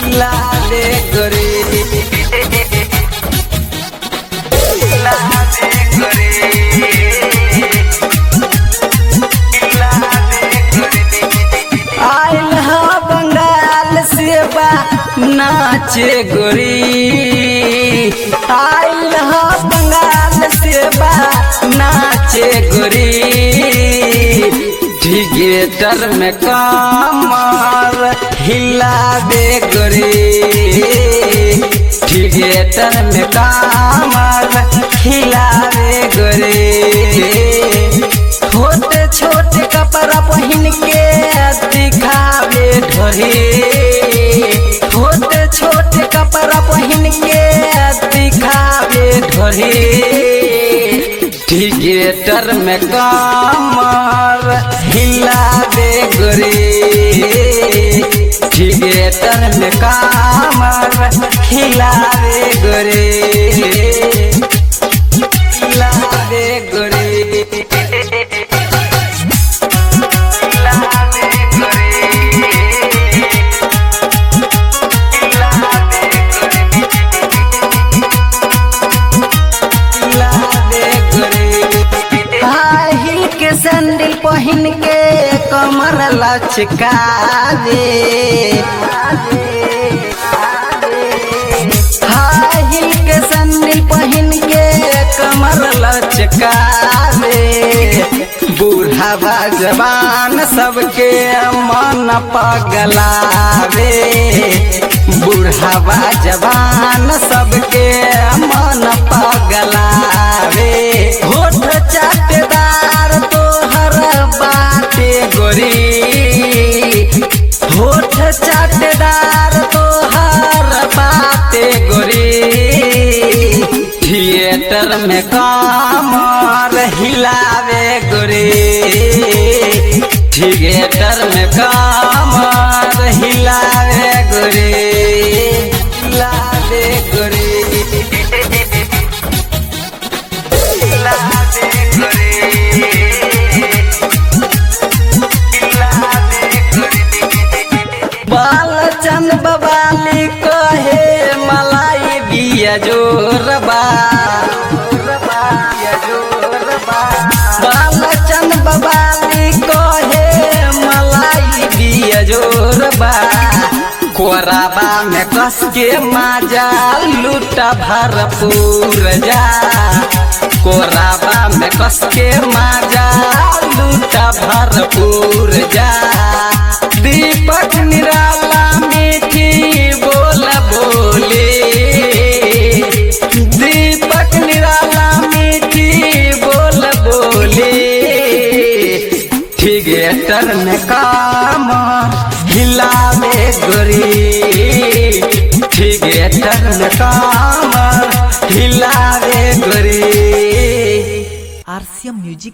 लाले गोरी लाले गोरी लाले गोरी आइल हा बंगाल से बा नाचे गोरी आइल हा बंगाल से बा नाचे गोरी थिएटर में कमर हिला दे गोरी थिएटर में कमर हिला दे गोरी छोटे छोटे कपड़ा पहन के दिखावे ढोरी छोटे छोटे कपड़ा पहन के दिखावे ढोरी थिएटर में कमर हिला दे गोरी थिएटर में कमर हिला दे गोरी हिला दे गोरी हाई हिल के सैंडल पहन के कमर लचका दे हाई हिल के सैंडल पहन के कमर लचका दे बूढ़ा जवान सबके मन पगलावे बूढ़ा जवान सबके मन पगलावे होठ चाटेदार तोहर बाटे गोरी होठ चाटेदार तोहर बाटे गोरी थिएटर में कमर हिलावे गोरी थिएटर में कमर हिलावे गोरी हिलावे गोरी बालचंद बवाली कहे मलाई बिया जोरबा बालचंद बवाली कहे मलाई बिया जोरबा कोराबा में कस के माजा लूटा भरपूर जा कोराबा में कस के माजा लूटा भरपूर जा दीपक निराला मीठी बोल बोले दीपक निराला मीठी बोल बोले थिएटर में काम हिलावे गोरी थिएटर में काम हिलावे गोरी आरसीएम म्यूजिक